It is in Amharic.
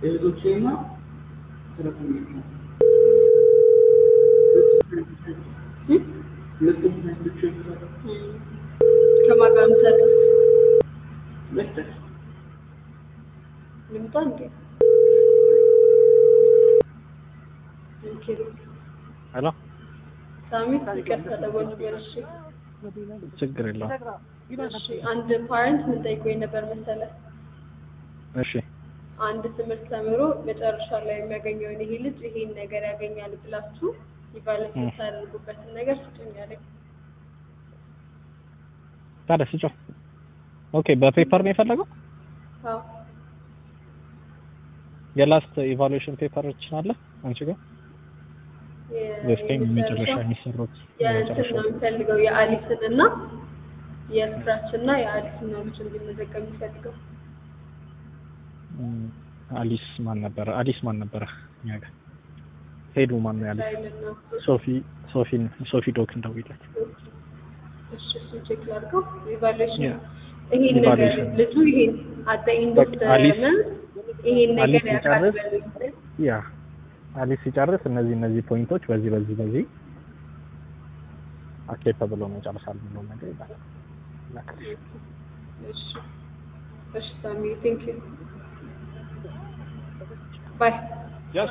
እህቶቼና ሰራተኞች ነው። ሁለቱም እህቶቼ ይሰራሉ። ከማን ጋር የምትሰሩት? መስጠት ልምጣ እንዴ? ኪሩ ሄሎ ሳሚ ይቅርታ ደወልኩኝ። እሺ ችግር የለውም። እሺ አንድ ፓረንት ምን ጠይቆኝ ነበር መሰለህ? እሺ አንድ ትምህርት ተምሮ መጨረሻ ላይ የሚያገኘውን ይሄ ልጅ ይሄን ነገር ያገኛል ብላችሁ ኢቫሉዌት እ። የምታደርጉበትን ነገር ስጡኝ አለኝ። ታዲያ ስጫው። ኦኬ በፔፐር ነው የፈለገው? አዎ የላስት ኢቫሉዌሽን ፔፐሮችን አለ አንቺ ጋር የ- ወይስ ከኝ መጨረሻ የመጨረሻው የሚሰሩት የእንትን የመጨረሻ ነው የሚፈልገው የአሊስን እና የስክራች እና የአሊስን ነው ልጅ እንዲመዘገብ የሚፈልገው። እም፣ አሊስ ማን ነበረ? አሊስ ማን ነበረ? እኛ ጋር ሄዱ ማን ነው ያለ? ስታይል እና ሶፊ ሶፊን ሶፊ ዶክ እንደውይለት እሺ እሱን ቼክ ላድርገው። ኢቫሉዌሽን Yeah. ይሄን ነገር Evaluation. ልጁ ይሄን አት ዘ ኤንድ ኦፍ በቃ አሊስ- ይሄን ነገር አሊስ ያውቃል ሲጨርስ በሉኝ። ያ አሊስ ሲጨርስ እነዚህ እነዚህ ፖይንቶች በዚህ በዚህ በዚህ አኬፓ ብሎ መጨረስ አልብሎ ነገር ይላል። ላክልሽ። እሺ እሺ ሳሚ ቴንክ ዩ ባይ